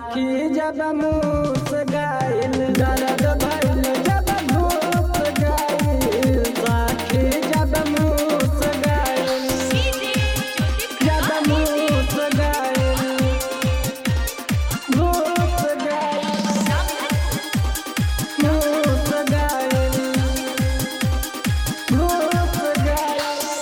साखी जब मूस गाइल दर्द भइल जब घूस गाइल साखी जब मूस गाइल जब मूस गाइल घूस गाइल मूस गाइल घूस गाइल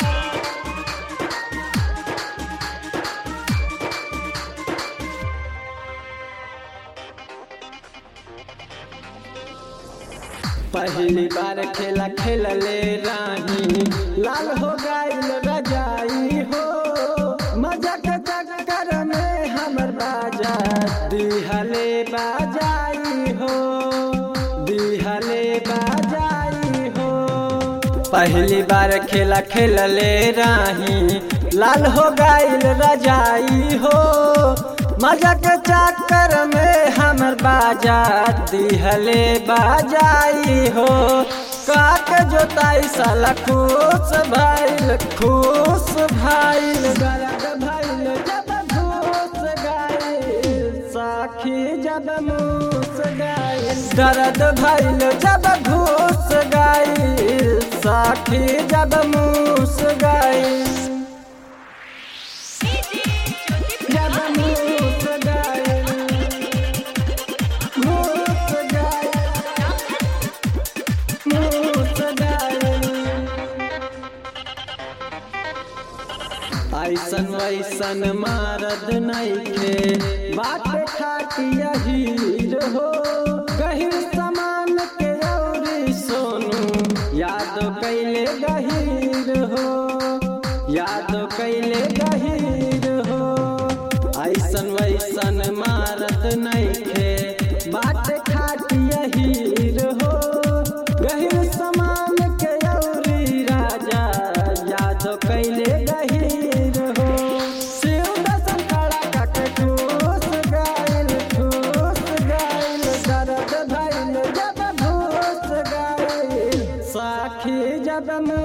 पहली बार खेला खेलले रानी लाल हो गईल रजाई हो मजा के चक्कर में हमर बाजा दिहले बाजाई हो दिहले बाजाई हो पहली बार खेला खेलले राही लाल हो गईल रजाई हो मजा के चक्कर में हमर बाजा दिहले बाजाई हो काक जोताई साला खुश भइल खुश भइल गलत भइल जब घूस गाइल साखी जब मूस गाइल दर्द भइल जब घूस गाइल साखी जब मूस गाइल जब मूस गाइल मूस गाइल मूस गाइल ऐसन वैसन मारद नैखे बात खाटिया हीर हो गहिर समान के औरी सोनू याद कैले गहीर हो याद कैले गहीर हो ऐसन वैसन मारद नैखे बात खाटिया हीर हो गहिर समान के औरी राजा याद कैले गहीर हो शिव दर्शन खड़ा काके ठूस गाइल ठूस गाइल दर्द भइल जब घूस गाइल साखी जब